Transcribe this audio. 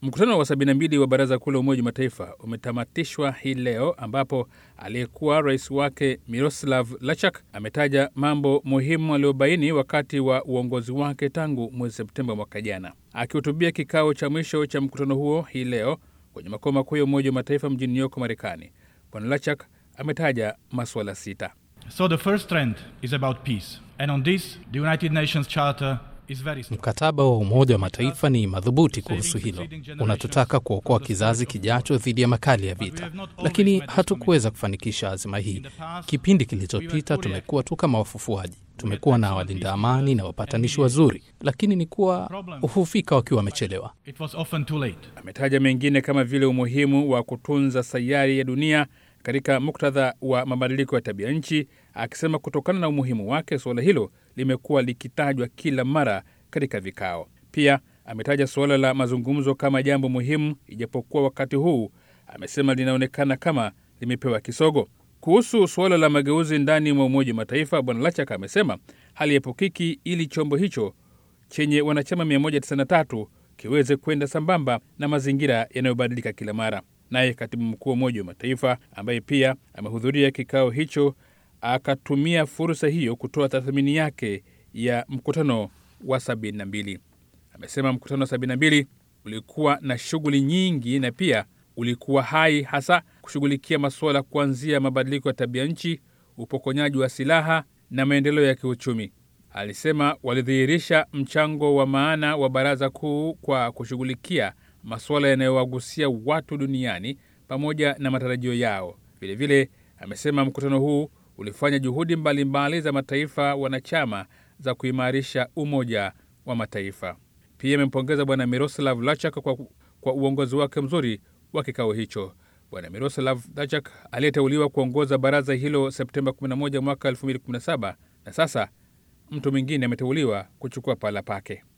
Mkutano wa 72 wa Baraza Kuu la Umoja wa Mataifa umetamatishwa hii leo ambapo aliyekuwa rais wake Miroslav Lachak ametaja mambo muhimu aliyobaini wakati wa uongozi wake tangu mwezi Septemba mwaka jana. Akihutubia kikao cha mwisho cha mkutano huo hii leo kwenye makao makuu ya Umoja wa Mataifa mjini New York, Marekani, Bwana Lachak ametaja masuala sita. So the first trend is about peace. And on this, the United Nations Charter is very strong. Mkataba wa Umoja wa Mataifa ni madhubuti kuhusu hilo. Unatutaka kuokoa kizazi kijacho dhidi ya makali ya vita, lakini hatukuweza kufanikisha azima hii. Kipindi kilichopita tumekuwa tu kama wafufuaji. Tumekuwa na walinda amani na wapatanishi wazuri, lakini ni kuwa hufika wakiwa wamechelewa. It was often too late. Ametaja mengine kama vile umuhimu wa kutunza sayari ya dunia katika muktadha wa mabadiliko ya tabia nchi, akisema kutokana na umuhimu wake suala hilo limekuwa likitajwa kila mara katika vikao. Pia ametaja suala la mazungumzo kama jambo muhimu, ijapokuwa wakati huu amesema linaonekana kama limepewa kisogo. Kuhusu suala la mageuzi ndani mwa Umoja wa Mataifa, Bwana Lachak amesema haliepukiki ili chombo hicho chenye wanachama 193 kiweze kwenda sambamba na mazingira yanayobadilika kila mara. Naye katibu mkuu wa Umoja wa Mataifa ambaye pia amehudhuria kikao hicho akatumia fursa hiyo kutoa tathmini yake ya mkutano wa 72. Amesema mkutano wa 72 ulikuwa na shughuli nyingi na pia ulikuwa hai, hasa kushughulikia masuala kuanzia mabadiliko ya tabia nchi, upokonyaji wa silaha na maendeleo ya kiuchumi. Alisema walidhihirisha mchango wa maana wa Baraza Kuu kwa kushughulikia masuala yanayowagusia watu duniani pamoja na matarajio yao. Vilevile amesema mkutano huu ulifanya juhudi mbalimbali mbali za mataifa wanachama za kuimarisha Umoja wa Mataifa. Pia amempongeza Bwana Miroslav Lachak kwa, kwa uongozi wake mzuri wa kikao hicho. Bwana Miroslav Lachak aliyeteuliwa kuongoza baraza hilo Septemba 11 mwaka 2017 na sasa mtu mwingine ameteuliwa kuchukua pahala pake.